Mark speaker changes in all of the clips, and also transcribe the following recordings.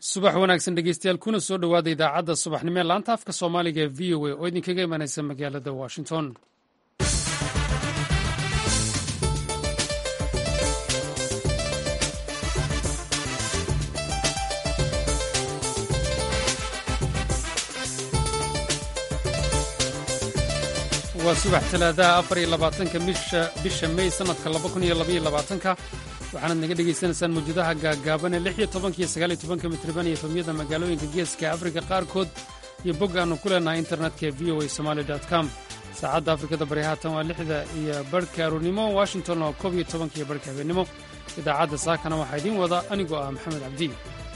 Speaker 1: subax wanaagsan dhegeystayaal kuna soo dhowaada idaacadda subaxnimo ee laanta afka soomaaliga ee v o a oo idinkaga imanaysa magaalada washington waa subax talaadaha afar iyo labaatanka bisha mey sanadka laba kun iyo labaiyo labaatanka waxaanaad naga dhegaysanaysaan mawjadaha gaagaaban ee lix iyo tobanka iyo sagaal iyo tobanka mitriban iyo efamyada magaalooyinka geeska afrika qaarkood iyo bog aannu ku leenahay internetka ee v o a somaali com saacadda afrikada bari haatan waa lixda iyo barhka aroornimo washington oo koob iyo tobanka iyo barhka habeennimo idaacadda saakana waxaa idiin wada anigoo ah maxamed cabdi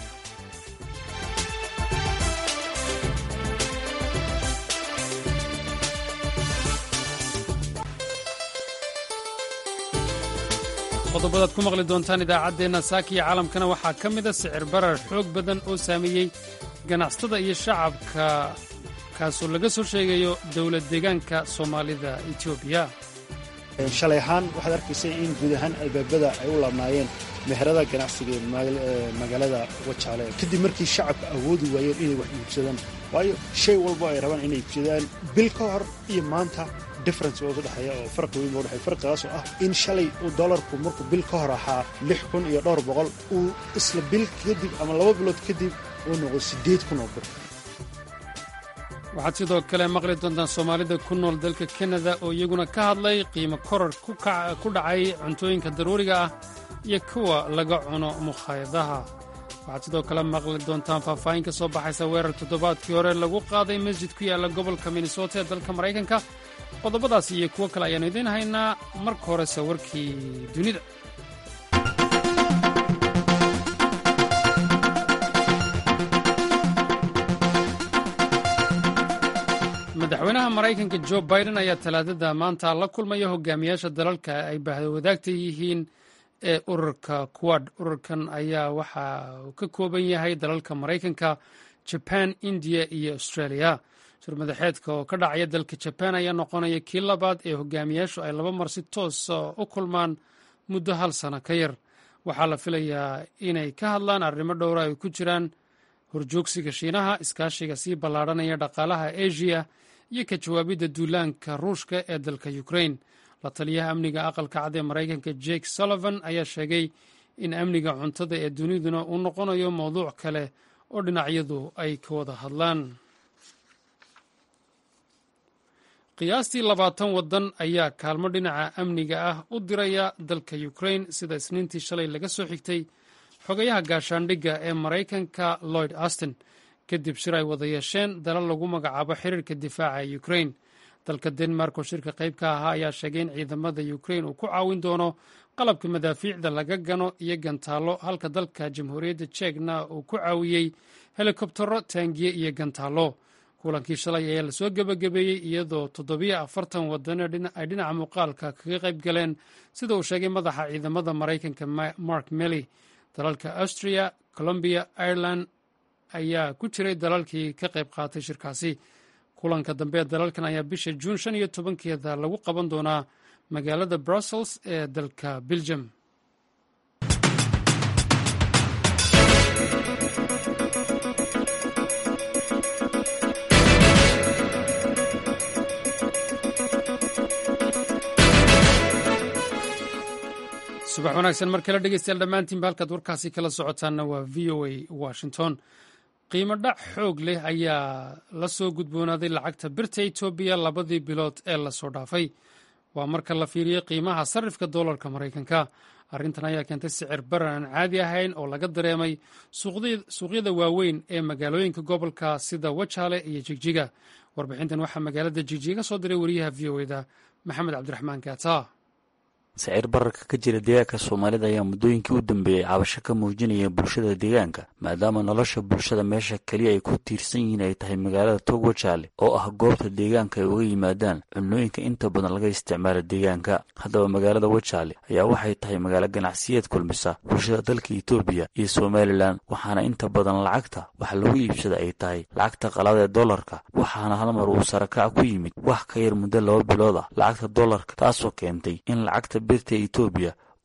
Speaker 1: qodobadaad ku maqli doontaan idaacaddeenna saaka iyo caalamkana waxaa ka mida sicir barar xoog badan oo saameeyey ganacsatada iyo shacabka kaasoo laga soo sheegayo dowlad deegaanka soomaalida etoobiya
Speaker 2: shalay ahaan waxaad arkaysay in guud ahaan albaabada ay u laabnaayeen meherada ganacsiga ee magaalada wajaale kadib markii shacabka awoodi waayeen inay wax iibsadaan waayo shay walbo ay rabaan inay iibsadaan bil ka hor iyo maanta difference oo udhexeeya oo farqi weyn baa udhexeya farqigaas oo ah in shalay uu dollarku markuu bil ka hor ahaa lix kun iyo dhowr boqol uu isla bil kadib ama laba bilood kadib uu noqdo siddeed kun oo bir
Speaker 1: waxaad sidoo kale maqli doontaan soomaalida ku nool dalka kanada oo iyaguna ka hadlay qiimo korar ku dhacay cuntooyinka daruuriga ah iyo kuwa laga cuno mukhaayadaha waxaad sidoo kale maqli doontaan faahfaahin ka soo baxaysa weerar toddobaadkii hore lagu qaaday masjid ku yaalla gobolka minnesota ee dalka maraykanka qodobadaas iyo kuwo kale ayaannu idiin haynaa marka horese warkii dunida madaxweynaha maraykanka jo biden ayaa talaadada maanta la kulmaya hogaamiyaasha dalalka ay bahwadaagta yihiin ee ururka quad ururkan ayaa waxa uu ka kooban yahay dalalka maraykanka jaban indiya iyo australia shirmadaxeedka oo ka dhacaya dalka jabaan ayaa noqonaya kii labaad ee hogaamiyaashu ay laba mar si toosa u kulmaan muddo hal sano ka yar waxaa la filayaa inay ka hadlaan arrimo dhowra ay ku jiraan horjoogsiga shiinaha iskaashiga sii ballaadhanaya dhaqaalaha asia iyo ka jawaabidda duulaanka ruushka ee dalka ukrain la taliyaha amniga aqalka cad ee maraykanka jake sullivan ayaa sheegay in amniga cuntada ee duniduna uu noqonayo mowduuc kale oo dhinacyadu ay ka wada hadlaan qiyaastii labaatan waddan ayaa kaalmo dhinaca amniga ah u diraya dalka ukrain sida isniintii shalay laga soo xigtay xogayaha gaashaandhigga ee maraykanka lloyd austin kadib shir ay wada yeesheen dalal lagu magacaabo xiriirka difaaca ee ukrain dalka denmark oo shirka qayb ka ahaa ayaa sheegay in ciidamada ukrain uu ku caawin doono qalabka madaafiicda laga gano iyo gantaallo halka dalka jamhuuriyadda jekna uu ku caawiyey helikobtaro taangiye iyo gantaallo kulankii shalay ayaa lasoo gebagabeeyey iyadoo toddobiyo afartan wadano ay dhinaca muuqaalka kaga qayb galeen sida uu sheegay madaxa ciidamada maraykanka mark mely dalalka austria colombiya ireland ayaa ku jiray dalalkii ka qayb qaatay shirkaasi kulanka dambe ee dalalkan ayaa bisha juun shan iyo tobankeeda lagu qaban doonaa magaalada brussels ee dalka belgium subax wanaagsan mar kale dhegeystayaal dhammaantiinba halkaad warkaasi kala socotaanna waa v o a washington qiimo dhac xoog leh ayaa la soo gudboonaaday lacagta birta etoobiya labadii bilood ee lasoo dhaafay waa marka la fiiriyey qiimaha sarifka doolarka maraykanka arrintan ayaa keentay sicir barar aan caadi ahayn oo laga dareemay suuqyada waaweyn ee magaalooyinka gobolka sida wajaale iyo jigjiga warbixintan waxaa magaalada jigjiga ka soo diray wariyaha v o eda maxamed cabdiraxmaan gaata
Speaker 3: sicir bararka ka jira deegaanka soomaalida ayaa muddooyinkii u dambeeyey cabasho ka muujinaya bulshada deegaanka maadaama nolosha bulshada meesha keliya ay ku tiirsan yihiin ay tahay magaalada toog wajaale oo ah goobta deegaanka ay uga yimaadaan cunooyinka inta badan laga isticmaala deegaanka haddaba magaalada wajaale ayaa waxay tahay magaalo ganacsiyeed kulmisa bulshada dalka etoobiya iyo somalilan waxaana inta badan lacagta wax lagu iibsada ay tahay lacagta qalaad ee dollarka waxaana halmar uu sarakac ku yimid wax ka yar muddo laba bilood ah lacagta dollarka taasoo keentay in lacagta birta etoobiya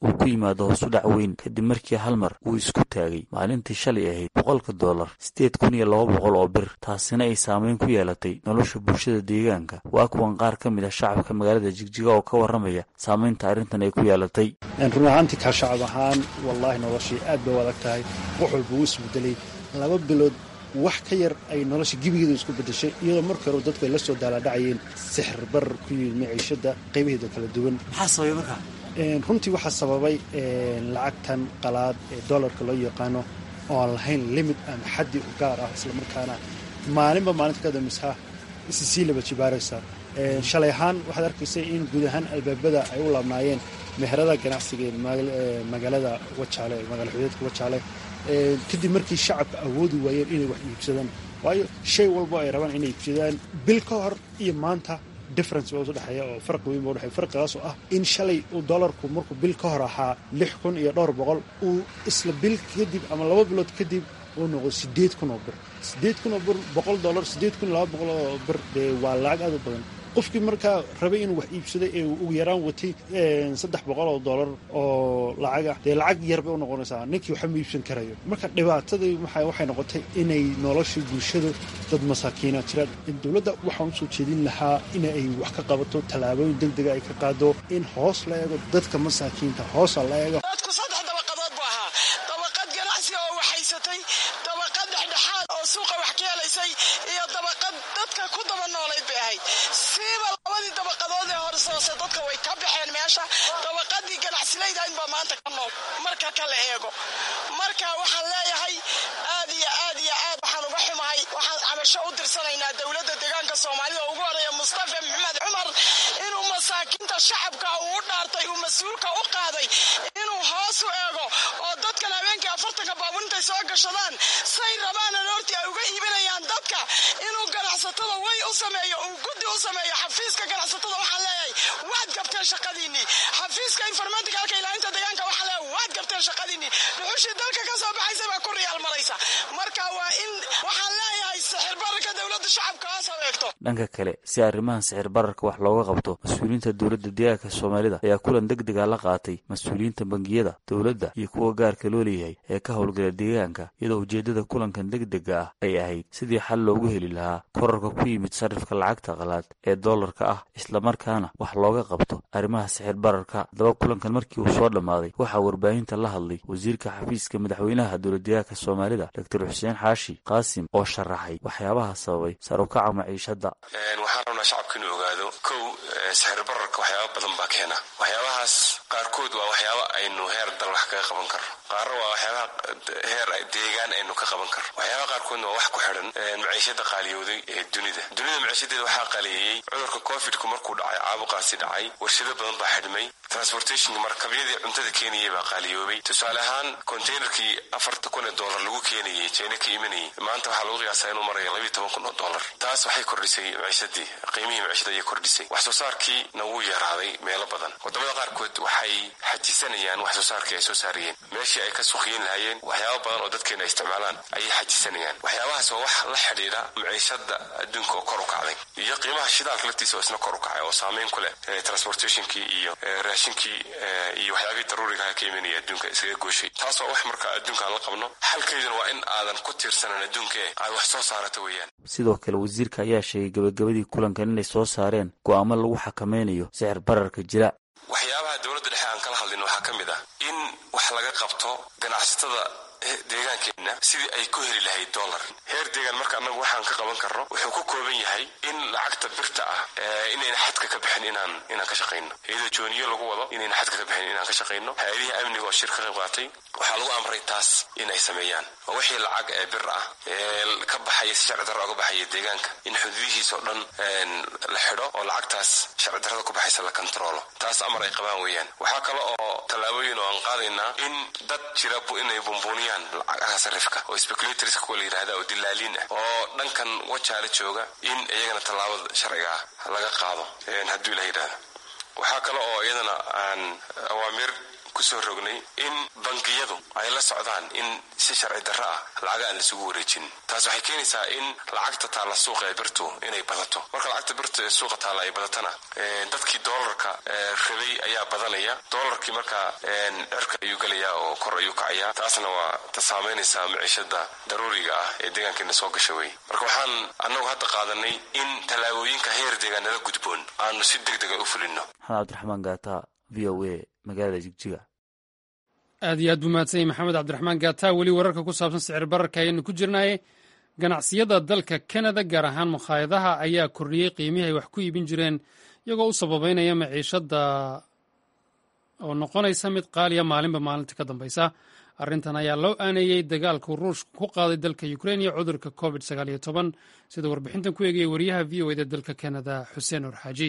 Speaker 3: uu ku yimaado hoosu dhac weyn kadib markii hal mar uu isku taagay maalintii shalay ahayd boqolka dollar sideed kun iyo laba boqol oo bir taasina ay saameyn ku yeelatay nolosha bulshada deegaanka waa kuwan qaar ka mid ah shacabka magaalada jigjiga oo ka warramaya saameynta arrintan ay ku yeelatay
Speaker 2: run ahaantii kaa shacab ahaan wallaahi noloshii aad bay u adag tahay wax walba uu isbedelay laba bilood wax ka yar ay nolosha gebigeedu isku bedeshay iyadoo markii hore dadku ay la soo daalaadhacayeen sixir bar ku yimid maciishada qaybaheeda kala duwan
Speaker 4: maxaa sababay markaa
Speaker 2: runtii waxaa sababay lacagtan qalaad ee dollarka loo yaqaano oo aan lahayn limit ama xaddi u gaar ah islamarkaana maalinba maalinta ka dambaysa isi sii laba jibaaraysa shalay ahaan waxaad arkaysay in guud ahaan albaabada ay u laabnaayeen meherada ganacsiga ee magaalada wajaale magaala xudeedka wajaale kadib markii shacabka awoodi waayeen inay wax iibsadaan waayo shay walbo ay rabaan inay iibsadaan bil ka hor iyo maanta difference baa udhexeeya oo farqi weyn ba udhexeya farqigaas oo ah in shalay uu dollarku markuu bil ka hor ahaa lix kun iyo dhowr boqol uu isla bil kadib ama laba bilood kadib uu noqdo sideed kun oo bir sideed kun oo bir boqol dollar sideed kun iyo laba boqol oo bir dee waa lacag aad u badan qofkii markaa rabay inuu wax iibsaday ee ugu yaraan watay saddex boqol oo dollar oo lacaga dee lacag yar bay u noqonaysaa ninkii waxa ma iibsan karayo marka dhibaatadii waxay noqotay inay nolosha bulshadu dad masaakiina jiraan dowladda waxaan usoo jeedin lahaa in ay wax ka qabato tallaabooyin degdega ay ka qaado in hoos la eego dadka masaakiinta hoosa la eego
Speaker 5: dadku saddex dabaqadood buu ahaa dabaqad ganacsi oo waxhaysatay dabaqad dhexdhexaad oo suuqa wax ka helaysay iyo dabaqad dadka ku daba noolayd bay ahayd siiba labadii dabaqadood ee horsoose dadka way ka baxeen meesha dabaqadii ganacsilayda inbaa maanta ka nool marka kala eego marka waxaan leeyahay aad iyo aad iyo aad waxaan uga xumahay waxaan cabasho u dirsanaynaa dowladda deegaanka soomaalida oo ugu horeeya mustafa maxamed cumar inuu masaakiinta shacabka uu u dhaartay uu mas-uulka u qaaday inuu hoos u eego oo dadkan habeenkii afartanka baabuur intay soo gashadaan say rabaan aroortii ay uga iibinayaan dadka inuu ganacsatada way u sameeyo uu guddi u sameeyo xafiiska ganacsatada waxaan leeyahay waad gabteen shaqadiinnii xafiiska informaticalka ilaalinta deegaanka waxaan leeyahay waad gabteen shaqadiinnii dhuxushii dalka ka soo baxaysa baa ku riyaal maraysa marka waa in waxaan leeyahay sixir bararka dowladda shacabka hoos habeegto
Speaker 3: dhanka kale si arrimahan sixir bararka wax looga qabto mas-uuliyiinta dowladda deegaanka soomaalida ayaa kulan deg dega la qaatay mas-uuliyiinta bangiyada dowladda iyo kuwa gaarka loo leeyahay ee ka howlgala deegaanka iyadoo ujeeddada kulankan deg dega ah ay ahayd sidii xal loogu heli lahaa korarka ku yimid sarifka lacagta qalaad ee dollarka ah islamarkaana wax looga qabto arrimaha sixir bararka haddaba kulankan markii uu soo dhammaaday waxaa warbaahinta la hadlay wasiirka xafiiska madaxweynaha dowladdeegaanka soomaalida doctor xuseen xaashi qaasim oo sharaxay waxyaabaha sababay sarukaca maciishadda
Speaker 6: waxaan rabnaa shacabka inuu ogaado kow sixir bararka waxyaaba badan baa keena waxyaabahaas qaarkood waa waxyaaba aynu heer dal wax kaga qaban karno qaarna waa waxyaabaha heer deegaan aynu ka qaban karno waxyaabaha qaarkoodna waa wax ku xidhan maciishada qaaliyooday ee dunida dunida maciishadeeda waxaa qaaliyeeyey cudurka covidku markuu dhacay caabuqaasi dhacay warshado badan baa xidhmay transportationka markabyadii cuntada keenayay baa qaaliyoobay tusaale ahaan containerkii afarta kun ee dollar lagu keenayay jina ka imanayay maanta waxaa lagu qiyaasaa inuu maraya labiyo toban kun oo dollar taas waxay kordhisay maciishadii qiimihii maciishada ayay kordhisay wax soo saarkiina wuu yaraaday meelo badan wadamada qaarkood waxay xajisanayaan wax soo saarkii ay soo saarayeen meeshii ay ka suuqyeyn lahaayeen waxyaaba badan oo dadkeena ay isticmaalaan ayay xajisanayaan waxyaabahaas waa wax la xidhiidha maciishada adduunka oo kor u kacday iyo qiimaha shidaalka laftiisa oo isna kor u kacay oo saameyn ku leh transportationkii iyo raashinkii iyo waxyaabihii daruurigaha ka imanaya adduunka isaga gooshay taas waa wax marka adduunka aan la qabno xalkeeduna waa in aadan ku tiirsanan adduunka ee aad wax soo saarato weeyaan
Speaker 3: sidoo kale wasiirka ayaa sheegay gabagabadii kulankan inay soo saareen go'aamo lagu xakameynayo sixir bararka jira
Speaker 6: waxyaabaha dowladda dhexe aan kala hadlin waxaa ka mid ah in wax laga qabto ganacsatada deegaankeenna sidii ay ku heli lahayd dollar heer deegaan marka annagu waxaan ka qaban karno wuxuu ku kooban yahay in lacagta birta ah inayna xadka ka bixin inaan inaan ka shaqayno iyadoo jooniyo lagu wado inayna xadka ka bixin inaan ka shaqayno hay-adihi amniga oo shir ka qayb qaatay waxaa lagu amray taas in ay sameeyaan oo wixii lacag ee bir ah ee ka baxaya si sharci darra oga baxaya deegaanka in xuduudihiisa oo dhan la xidho oo lacagtaas sharci darrada ku baxaysa la kontaroolo taas amar ay qabaan weeyaan waxaa kale oo tallaabooyin oo aan qaadaynaa in dad jira inay bumbuuniyaan lacagaha sarifka oo speculators kuwa la yidhahda oo dilaaliin ah oo dhankan wajaala jooga in iyagana tallaabada sharciga ah laga qaado hadduu ila yidhahda waxaa kale oo iyadana aan awaamiir kusoo rognay in bangiyadu ay la socdaan in si sharci darro ah lacaga aan laisugu wareejin taas waxay keenaysaa in lacagta taalla suuqa ee birtu inay badato marka lacagta birtu ee suuqa taalla ay badatana dadkii doolarka rabay ayaa badanaya doolarkii markaa dherka ayuu gelayaa oo kor ayuu kacayaa taasna waa ta saamaynaysaa maciishada daruuriga ah ee deegaankeena soo gasha wey marka waxaan annagu hadda qaadanay in tallaabooyinka heer deegaan nala gudboon aanu si deg dega u fulino
Speaker 3: maxamed cabdiraxmaan gaata v o a magaalada jigjiga
Speaker 1: aad iyo aad buu mahadsanyay maxamed cabdiraxmaan gaata weli wararka ku saabsan sicir bararka ayaynu ku jirnaaye ganacsiyada dalka kanada gaar ahaan mukhaayadaha ayaa kordhiyey qiimihii ay wax ku iibin jireen iyagoo u sababeynaya maciishada oo noqonaysa mid qaaliya maalinba maalinta ka dambaysa arrintan ayaa loo aaneeyey dagaalku ruushka ku qaaday dalka ukrein iyo cudurka covid sagaaliyo toban sida warbixintan ku eegaya wariyaha v o eda dalka kanada xuseen orxaaji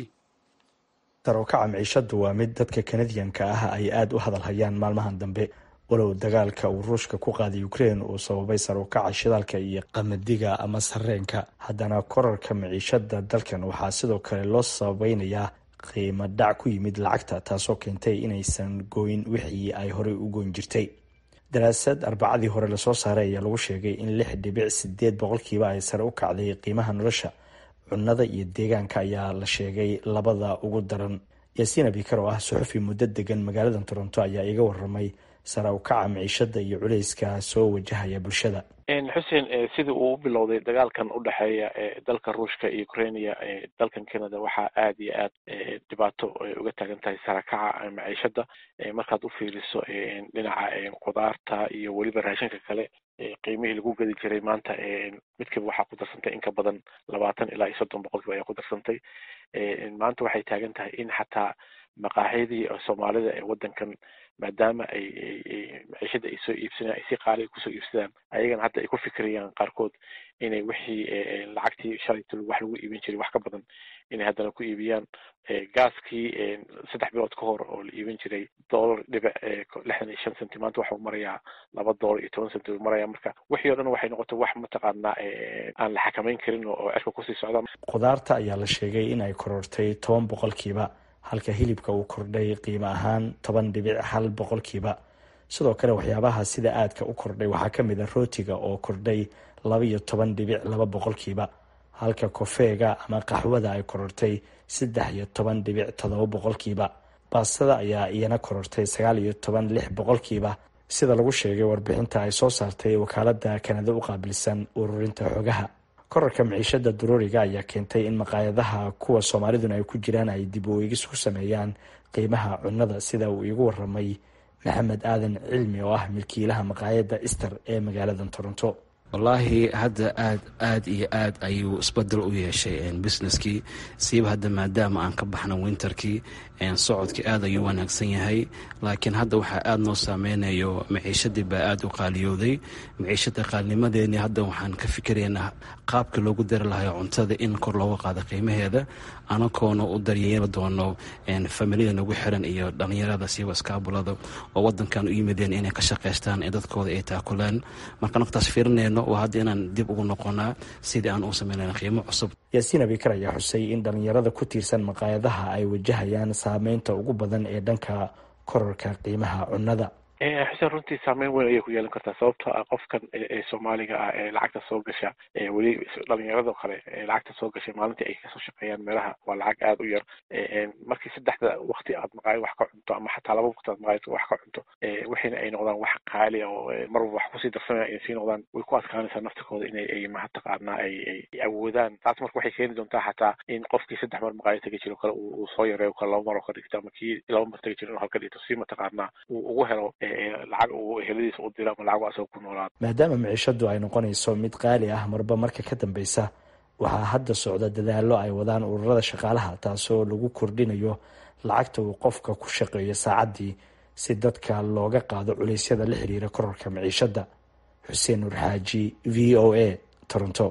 Speaker 4: sarowkaca maciishadu waa mid dadka kanadiyanka ah ay aada u hadal hayaan maalmahan dambe walow dagaalka uu ruushka ku qaaday ukrein uu sababay sarowkaca shidaalka iyo qamadiga ama sarreenka haddana korarka maciishada dalkan waxaa sidoo kale loo sababeynayaa qiimo dhac ku yimid lacagta taasoo keentay inaysan gooyn wixii ay horey u goyn jirtay daraasad arbacadii hore lasoo saaray ayaa lagu sheegay in lix dhibic sideed boqolkiiba ay sare u kacday qiimaha nolosha cunnada iyo deegaanka ayaa la sheegay labada ugu daran yaasiin abikar oo ah suxufi muddo degan magaalada toronto ayaa iga waramay sare u kaca maciishada iyo culeyska soo wajahaya bulshada
Speaker 7: xuseen sidii uu u bilowday dagaalkan u dhexeeya dalka ruushka iyo ukrainia dalkan canada waxaa aada iyo aad dhibaato uga taagan tahay sarakaca maciishada markaad u fiiriso dhinaca khudaarta iyo weliba raashinka kale qiimihii lagu gedi jiray maanta midkiiba waxaa ku darsantay in ka badan labaatan ilaa iyo soddon boqolkiiba ayaa ku darsantay maanta waxay taagan tahay in xataa maqaaxyadii soomaalida ee wadankan maadaama ay maciishada ay soo iibsanaan ay si qaaliga kusoo iibsadaan ayagana hadda ay ku fikirayaan qaarkood inay wixii lacagtii shalayta wax lagu iibin jiray wax ka badan inay haddana ku iibiyaan gaaskii saddex bilood ka hor oo la iibin jiray dollar dhibic lixdan iyo shan centi maanta waxau marayaa laba dollar iyo toban centi maraya marka wixii o dhan waxay noqotay wax mataqaanaa aan la xakameyn karin oo cirka kusii socda
Speaker 4: khudaarta ayaa la sheegay in ay korortay toban boqolkiiba halka hilibka uu kordhay qiimo ahaan toban dhibic hal boqolkiiba sidoo kale waxyaabaha sida aadka u kordhay waxaa ka mid a rootiga oo kordhay laba iyo toban dhibic laba boqolkiiba halka kofeega ama qaxwada ay korortay saddex iyo toban dhibic todoba boqolkiiba baastada ayaa iyana korortay sagaal iyo toban lix boqolkiiba sida lagu sheegay warbixinta ay soo saartay wakaalada kanada u qaabilsan ururinta xogaha korarka maciishada daruuriga ayaa keentay in maqaayadaha kuwa soomaaliduna ay ku jiraan ay dib u eegis ku sameeyaan qiimaha cunnada sida uu iigu waramay maxamed aadan cilmi oo ah milkiilaha maqaayada ister ee magaalada toronto
Speaker 8: wallaahi hadda aad aad iyo aad ayuu isbedel u yeeshay businesskii siiba hadda maadaama aan ka baxna winterkii socodkii aad ayuu wanaagsan yahay laakiin hadda waxaa aada noo saameynayo maciishadii baa aada u qaaliyooday maciishada qaalnimadeeni hadda waxaan ka fikiraynaa qaabka loogu dari lahay cuntada in kor looga qaado qiimaheeda anagoona u daryeeli doono familiyada nagu xiran iyo dhalinyarada siiba iskaabulada oo wadankan u yimideen inay ka shaqaystaan ee dadkooda ay taakulaan marka naftaas fiirinayno waa hadda inaan dib ugu noqonaa sidii aan u sameynayna qiimo cusub
Speaker 4: yaasiin abikar ayaa xusay in dhalinyarada ku tiirsan maqaayadaha ay wajahayaan saameynta ugu badan ee dhanka korarka qiimaha cunnada
Speaker 7: xuseen runtii saameyn weyn ayay ku yeelan kartaa sababtoo ah qofkan ee soomaaliga ah ee lacagta soo gasha weli dhalinyarado kale ee lacagta soo gashay maalintii ay kasoo shaqeeyaan meelaha waa lacag aada u yar markii saddexda wakti aad maqaayad wax ka cunto ama xataa laba wakti aad maqaayad wax ka cunto wixiina ay noqdaan wax qaali oo marwalba wax kusii darsanaya ay sii noqdaan way ku adkaanaysaa naftikooda inay ay mataqaanaa ay ay awoodaan taas marka waxay keeni doontaa xataa in qofkii saddex mar maqaayad tegi jiro kale uu soo yareeyo kale laba mar oo ka dhigto ama kii laba mar tegi jiro inuu halka dhigto si mataqaanaa uu ugu helo lacag uu heladiisa u diro ama lacag asagoo ku noolaado
Speaker 4: maadaama maciishadu ay noqonayso mid qaali ah marba marka ka dambeysa waxaa hadda socda dadaallo ay wadaan ururada shaqaalaha taasoo lagu kordhinayo lacagta uu qofka ku shaqeeyo saacaddii si dadka looga qaado culeysyada la xiriira korarka maciishada xuseen nur xaaji v o a toronto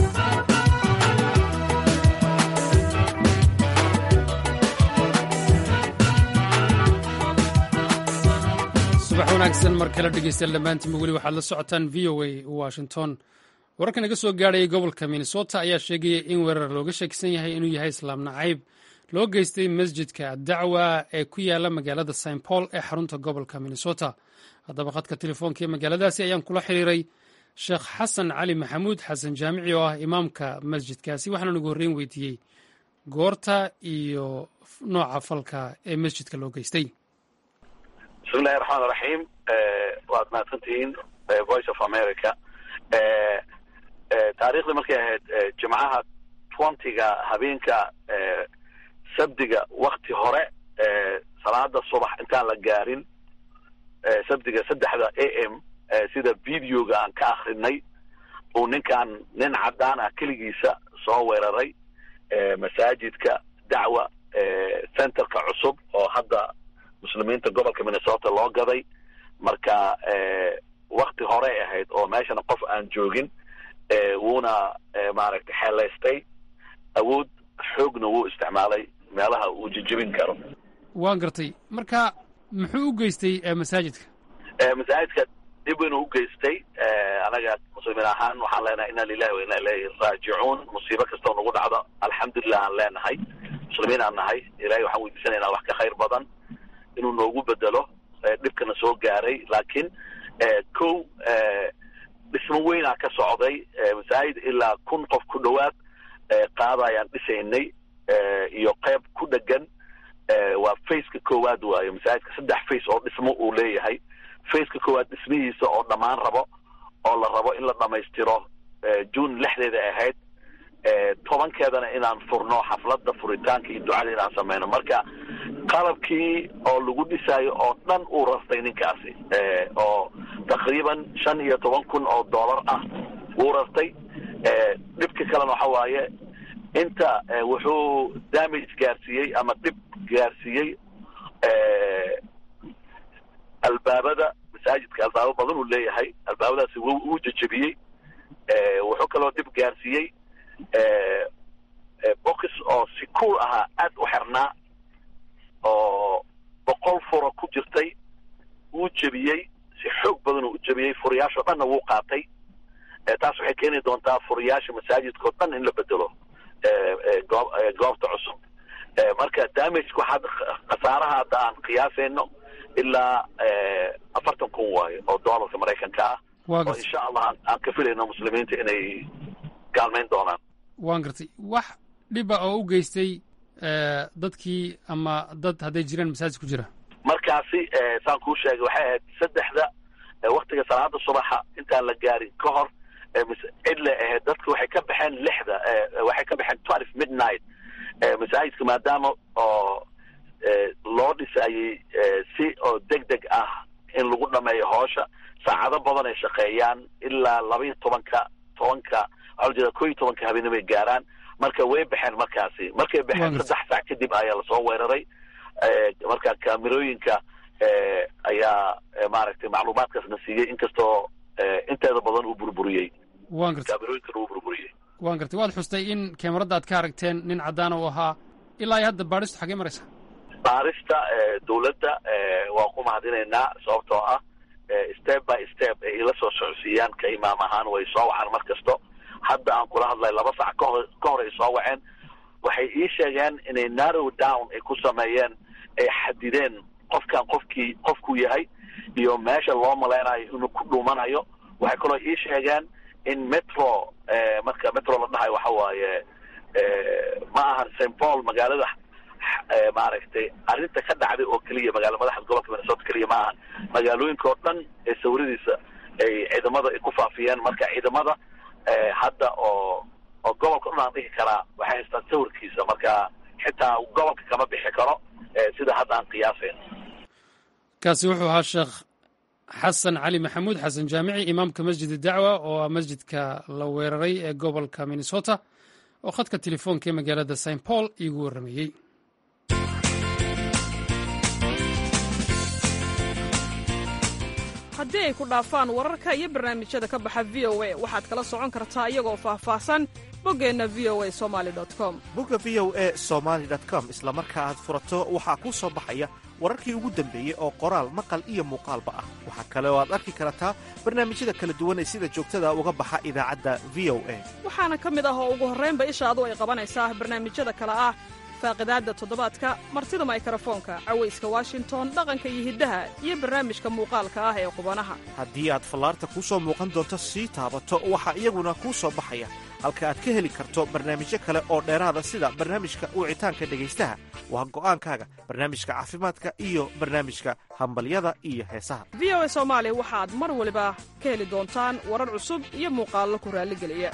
Speaker 1: subax wanaagsan mar kale dhegeystayaal dhammaantiinba weli waxaad la socotaan v o a washington wararkan naga soo gaadhayay gobolka minnesota ayaa sheegaya in weerar looga shakisan yahay inuu yahay islaam nacayb loo geystay masjidka dacwa ee ku yaala magaalada st paul ee xarunta gobolka minnesota haddaba khadka telefoonka ee magaaladaasi ayaan kula xiriiray sheekh xasan cali maxamuud xasan jaamici oo ah imaamka masjidkaasi waxaana ugu horreyn weydiiyey goorta iyo nooca falka ee masjidka loo geystay
Speaker 9: bismillahi raxmaan raxiim waad mahadsantihiin voice of america taariikhdii markay ahayd jimcaha twentyga habeenka sabdiga wakti hore salaada subax intaan la gaarin sabdiga saddexda a m sida videoga aan ka akrinay uu ninkan nin caddaan ah keligiisa soo weeraray masaajidka dacwa centerka cusub oo hadda muslimiinta gobolka minnesota loo gaday marka wakti horey ahayd oo meeshana qof aan joogin wuuna maaragtay xeelaystay awood xoogna wuu isticmaalay meelaha uu jejebin karo
Speaker 1: waan gartay marka muxuu u geystay masaajidka
Speaker 9: masaajidka dhib weyn u geystay anaga muslimiin ahaan waxaan leenahay inna lilahi wa inna ilayhi raajicuun musiibo kastoo nagu dhacdo alxamdulilah aan leenahay muslimiin aan nahay ilahay waxaan weydiisanaynaa wax ka khayr badan inuu noogu bedelo dhibkana soo gaaray laakiin kow dhismo weynaa ka socday masaajid ilaa kun qof ku dhowaad qaada ayaan dhisaynay iyo qayb ku dhegan waa faceka koowaad waayo masaajidka saddex face oo dhismo uu leeyahay faceka koowaad dhismihiisa oo dhammaan rabo oo la rabo in la dhamaystiro june lixdeeda ahayd tobankeedana inaan furno xafladda furitaanka iyo ducada inaan sameyno marka qalabkii oo lagu dhisaayo oo dhan uu rastay ninkaasi oo taqriiban shan iyo toban kun oo dollar ah wuu rastay dhibka kalena waxa waaye inta wuxuu damage gaarsiiyey ama dhib gaarsiiyey albaabada masaajidka albaabo badan uu leeyahay albaabadaasi w uu jejebiyey wuxuu kaloo dhib gaarsiiyey box oo si cool ahaa aad u xirnaa oo boqol furo ku jirtay wuu jebiyey si xoog badan uu u jebiyey furiyaashoo dhanna wuu qaatay taas waxay keeni doontaa furiyaasha masaajidka oo dhan in la bedelo goobta cusub marka damageka waxaad khasaaraha hadda aan qiyaasayno ilaa afartan kun waayo oo doolarka maraykanka ah oo insha allah aan ka filayno muslimiinta inay kaalmayn doonaan
Speaker 1: waan gartay wax dhiba oo u geystay dadkii ama dad hadday jiraan masaajid ku jira
Speaker 9: markaasi saan kuu sheegay waxay ahayd saddexda waktiga salaada subaxa intaan la gaarin ka hor cidle ahayd dadka waxay ka baxeen lixda waxay ka baxeen twelve midnight masaajidka maadaama oo loo dhisayey si oo deg deg ah in lagu dhameeyo hoosha saacado badan ay shaqeeyaan ilaa laba iyo tobanka tobanka waxaa la jeeda ko iyo tobanka habeenimay gaaraan marka way baxeen markaasi markay baxeen saddex saac kadib ayaa lasoo weeraray marka kaamirooyinka ayaa maaragtay macluumaadkaasna siiyey inkastoo inteeda badan uu burburiyey
Speaker 1: waan gartay
Speaker 9: kaamirooyinkan uu burburiyey
Speaker 1: waan gartay waad xustay in kamarada aad ka aragteen nin caddaan uu ahaa ilaa iyo hadda baadhistu xagee maraysa
Speaker 9: baarista dawladda waan ku mahadinaynaa sababtoo ah step by step ay ila soo socodsiiyaan ka imaam ahaan way soo wacaan mar kasto hadda aan kula hadlay laba sac kahor ka hor ay soo waceen waxay ii sheegeen inay narrow down ay ku sameeyeen ay xadideen qofkan qofkii qofkuu yahay iyo meesha loo malaynayo inuu ku dhuumanayo waxay kaloo ii sheegeen in metro marka metro la dhahayo waxa waaye ma ahan st paul magaalada maaragtay arrinta ka dhacday oo keliya magaala madaxda gobolka minnesota keliya ma ahan magaalooyinka oo dhan ee sawiradiisa ay ciidamada ay ku faafiyeen marka ciidamada hadda oo oo gobolka o dhan aan dhihi karaa waxay haystaan sawirkiisa marka xitaa gobolka kama bixi karo sida hadda aan qiyaasayno
Speaker 1: kaasi wuxuu ahaa sheekh xasan cali maxamuud xasan jaamici imaamka masjid dacwa oo ah masjidka la weeraray ee gobolka minnesota oo khadka telefoonka ee magaalada st paul iigu warrameeyey
Speaker 10: haddii ay ku dhaafaan wararka iyo barnaamijyada ka baxa v o a waxaad kala socon kartaa iyagoo faahfaahsan boggeenna v o a somali com
Speaker 11: bogga v o a somaali com isla marka aad furato waxaa kuu soo baxaya wararkii ugu dambeeyey oo qoraal maqal iyo muuqaalba ah waxaa kale oo aad arki kartaa barnaamijyada kala duwan ee sida joogtada uga baxa idaacadda v o a
Speaker 10: waxaana ka mid ah oo ugu horraynba ishaadu ay qabanaysaa barnaamijyada kale ah faaqidaadda toddobaadka martida maykarafoonka cawayska washington dhaqanka iyo hiddaha iyo barnaamijka muuqaalka ah ee qubanaha
Speaker 11: haddii aad fallaarta kuu soo muuqan doonto sii taabato waxaa iyaguna kuu soo baxaya halka aad ka heli karto barnaamijyo kale oo dheeraada sida barnaamijka wicitaanka dhegaystaha waa go'aankaaga barnaamijka caafimaadka iyo barnaamijka hambalyada iyo heesaha
Speaker 10: v o a soomaali waxaad mar waliba ka heli doontaan warar cusub iyo muuqaallo ku raalligeliya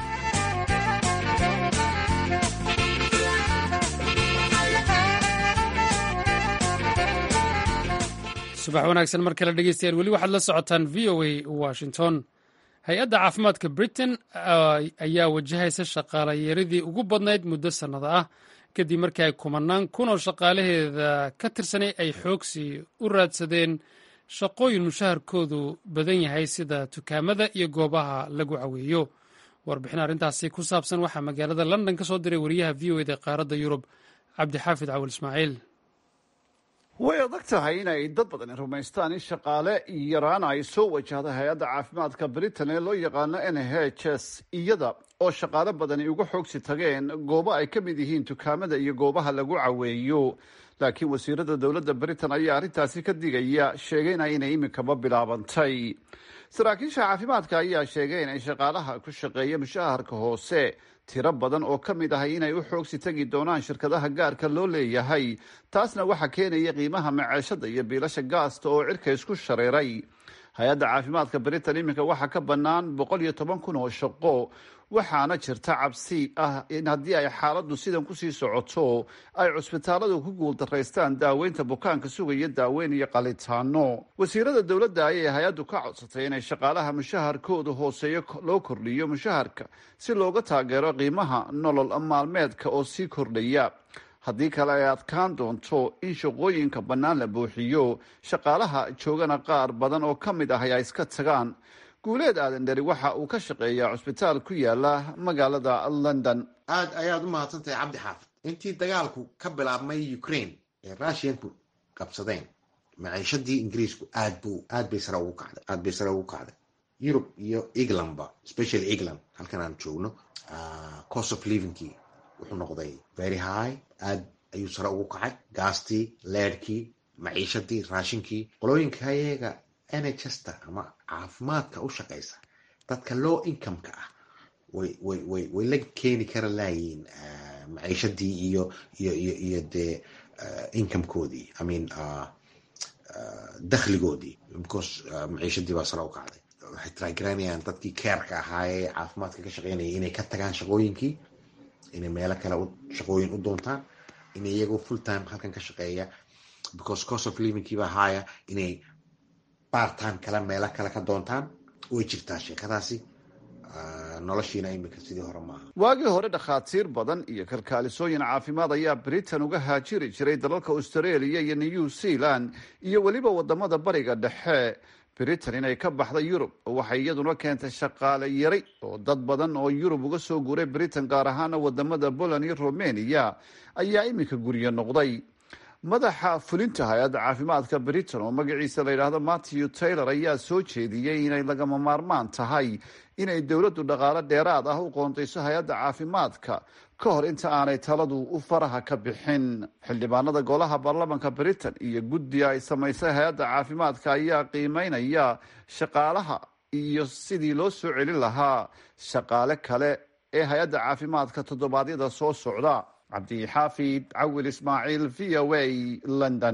Speaker 1: subax wanaagsan mar kale dhegeystayaal weli waxaad la socotaan v o a washington hay-adda caafimaadka britain ayaa wajahaysa shaqaalayeeradii ugu badnayd muddo sannada ah kadib markii ay kumanaan kun oo shaqaalaheeda ka tirsanay ay xoogsi u raadsadeen shaqooyin mushaharkoodu badan yahay sida dukaamada iyo goobaha lagu caweeyo warbixin arrintaasi ku saabsan waxaa magaalada london ka soo diray wariyaha v o eda qaaradda yurub cabdixaafid cawil ismaaciil
Speaker 12: way adag tahay inay dad badani rumaystaan in shaqaale yaraan ay soo wajahda hay-adda caafimaadka britain ee loo yaqaano n h s iyada oo shaqaale badani uga xoogsi tageen goobo ay ka mid yihiin dukaamada iyo goobaha lagu caweeyo laakiin wasiirada dowladda britain ayaa arrintaasi ka digaya sheegayna inay iminkaba bilaabantay saraakiisha caafimaadka ayaa sheegay inay shaqaalaha ku shaqeeya mushaharka hoose tiro badan oo ka mid ahay inay u xoogsi tagi doonaan shirkadaha gaarka loo leeyahay taasna waxaa keenaya qiimaha maceeshada iyo biilasha gaasta oo cirka isku shareeray hay-adda caafimaadka britain iminka waxaa ka bannaan boqol iyo toban kun oo shaqo waxaana jirta cabsi ah in haddii ay xaaladdu sidan kusii socoto ay cusbitaaladu ku guuldaraystaan daaweynta bukaanka sugaya daaweyn iyo qalitaano wasiirada dowladda ayay hay-addu ka codsatay inay shaqaalaha mushaharkooda hooseeyo loo kordhiyo mushaharka si looga taageero qiimaha nolol maalmeedka oo sii kordhaya haddii kale ay adkaan doonto in shaqooyinka bannaan la buuxiyo shaqaalaha joogana qaar badan oo ka mid ah ay iska tagaan guuleed aadan dheri waxa uu ka shaqeeyaa cusbitaal ku yaala magaalada london
Speaker 13: aad ayaad u mahadsantahay cabdi xaafid intii dagaalku ka bilaabmay ukraine ee russianku qabsadeen maciishadii ingiriisku aad bu aad bay sare ugu kacday aad bay sare ugu kacday yurub iyo englandba specially england halkan aan joogno cost of livingkii wuxuu noqday very high aad ayuu sare ugu kacay gaastii leedhkii maciishadii raashinkii qolooyinka ayaga nhsta ama caafimaadka u shaqaysa dadka low incomeka ah way way way way la keeni kara laayiin maciishadii iyo iyo iyo iyo dee incomekoodii i mean dakhligoodii because maciishadii baa sare u kacday waxay tiraagaranayaan dadkii keerka ahaayee caafimaadka ka shaqeynaya inay ka tagaan shaqooyinkii inay meelo kale shaqooyin u doontaan inay iyagoo full time halkan ka shaqeeya because cost of livingkiiba haaya inay bartime kale meelo kale ka doontaan way jirtaa sheekadaasi noloshiina iminka sidii hore maaha
Speaker 12: waagii hore dhakhaatiir badan iyo kalkaalisooyin caafimaad ayaa britain uga haajiri jiray dalalka australia iyo new zealand iyo weliba wadamada bariga dhexe britain inay ka baxda yurub waxay iyaduna keentay shaqaale yari oo dad badan oo yurub uga soo guuray britain gaar ahaana wadamada poland iyo romania ayaa iminka guryo noqday madaxa fulinta hay-adda caafimaadka britain oo magaciisa la yidhaahdo matthew taylor ayaa soo jeediyey inay lagama maarmaan tahay inay dowladdu dhaqaale dheeraad ah u qoondayso hay-adda caafimaadka ka hor inta aanay taladu u faraha ka bixin xildhibaanada golaha baarlamanka britain iyo guddi ay samaysay hay-adda caafimaadka ayaa qiimeynaya shaqaalaha iyo sidii loo soo celin lahaa shaqaale kale ee hay-adda caafimaadka toddobaadyada soo socda cabdixaafid cawil ismaaciil v o a london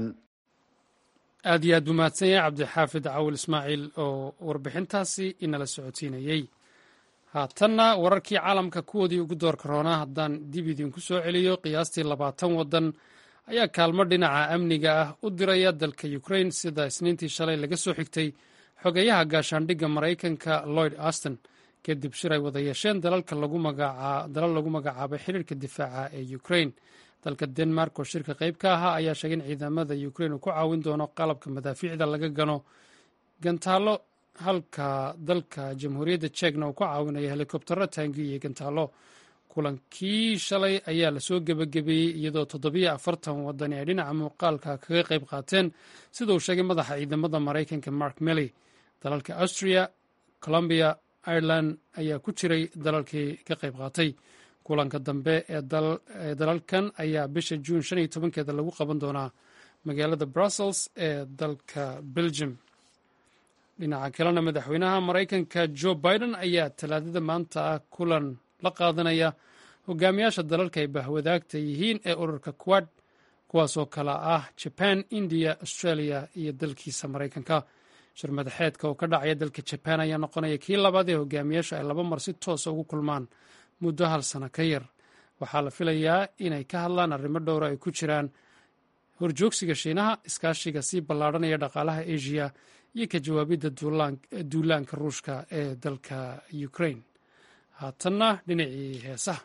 Speaker 1: aad iyo aad buu mahadsan yahay cabdixaafid cawil ismaaciil oo warbixintaasi inala socodsiinayey haatanna wararkii caalamka kuwoodii ugu doorka roonaa haddaan dib idinku soo celiyo qiyaastii labaatan waddan ayaa kaalmo dhinaca amniga ah u diraya dalka ukrain sida isniintii shalay laga soo xigtay xogeyaha gaashaandhigga maraykanka lloyd aston kadib shir ay wada yeesheen dalal lagu magacaabay xiriirka difaaca ee ukrain dalka denmark oo shirka qayb ka ahaa ayaa sheegay in ciidamada ukrain uu ku caawin doono qalabka madaafiicda laga gano gantaalo halka dalka jamhuuriyadda jekna uu ku caawinayo helikobtero taangi iyo gantaalo kulankii shalay ayaa lasoo gebagabeeyey iyadoo toddobiyo afartan wadani ay dhinaca muuqaalka kaga qayb qaateen sida uu sheegay madaxa ciidamada maraykanka mark milley dalalka austria colombia ireland ayaa ku jiray dalalkii ka qayb qaatay kulanka dambe ee dalalkan ayaa bisha juun shan iyo tobankeeda lagu qaban doonaa magaalada brussels ee dalka belgium dhinaca kalena madaxweynaha maraykanka jo biden ayaa talaadada maanta ah kulan la qaadanaya hogaamiyaasha dalalka ay bahwadaagta yihiin ee ururka quad kuwaasoo kale ah jaban indiya australia iyo dalkiisa maraykanka shir madaxeedka oo ka dhacaya dalka jabaan ayaa noqonaya kii labaad ee hogaamiyaasha ay laba mar si toosa ugu kulmaan muddo hal sano ka yar waxaa la filayaa inay ka hadlaan arrimo dhowra ay ku jiraan horjoogsiga shiinaha iskaashiga sii ballaadhanaya dhaqaalaha asia iyo ka jawaabidda duulaanka ruushka ee dalka ukraine haatanna dhinacii heesaha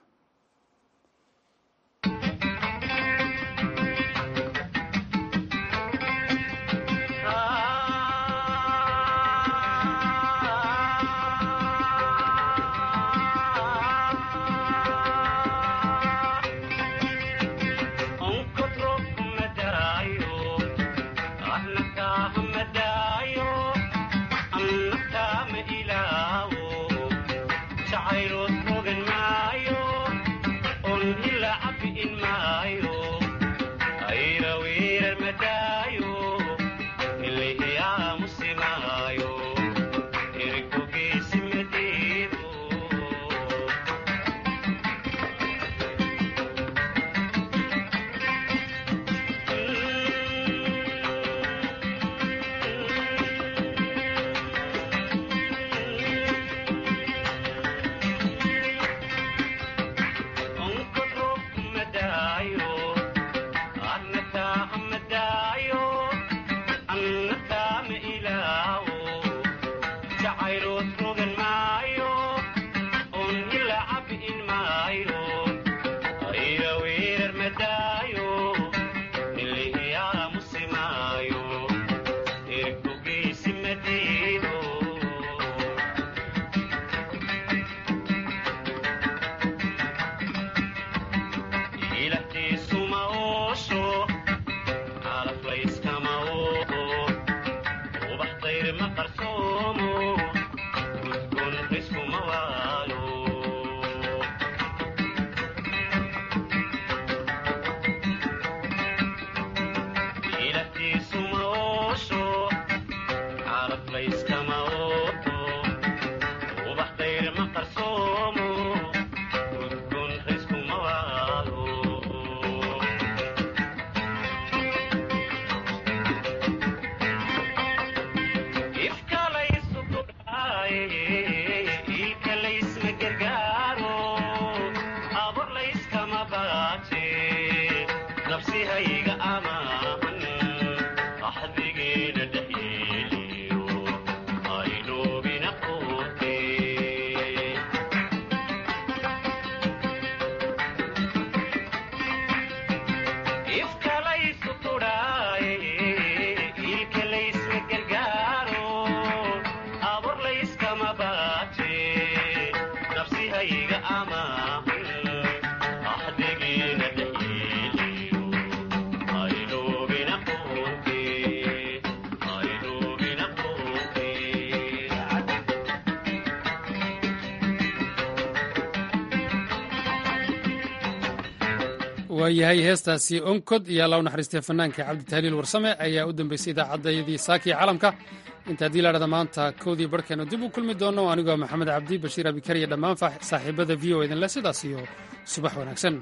Speaker 1: waayahay heestaasi onkod iyo alla u naxariistay fanaanka cabditahliil warsame ayaa u dambeysay idaacaddayadii saakii calamka inta haddii la dhahda maanta kowdii barhkeenu dib u kulmi doono anigoo maxamed cabdi bashiir abikar iyo dhammaan saaxiibada v o idinle sidaas iyo subax wanaagsan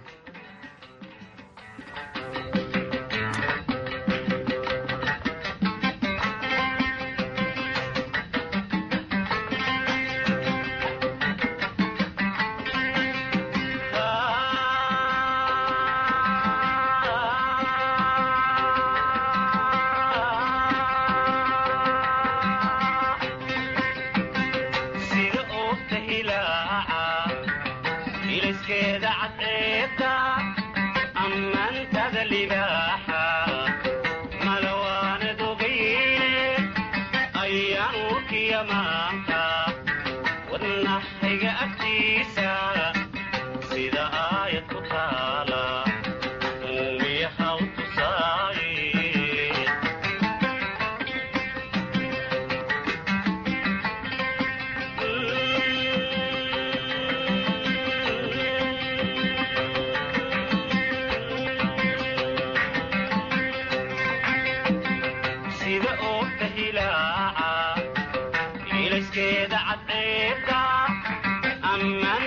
Speaker 14: wadnaxayga agtiisa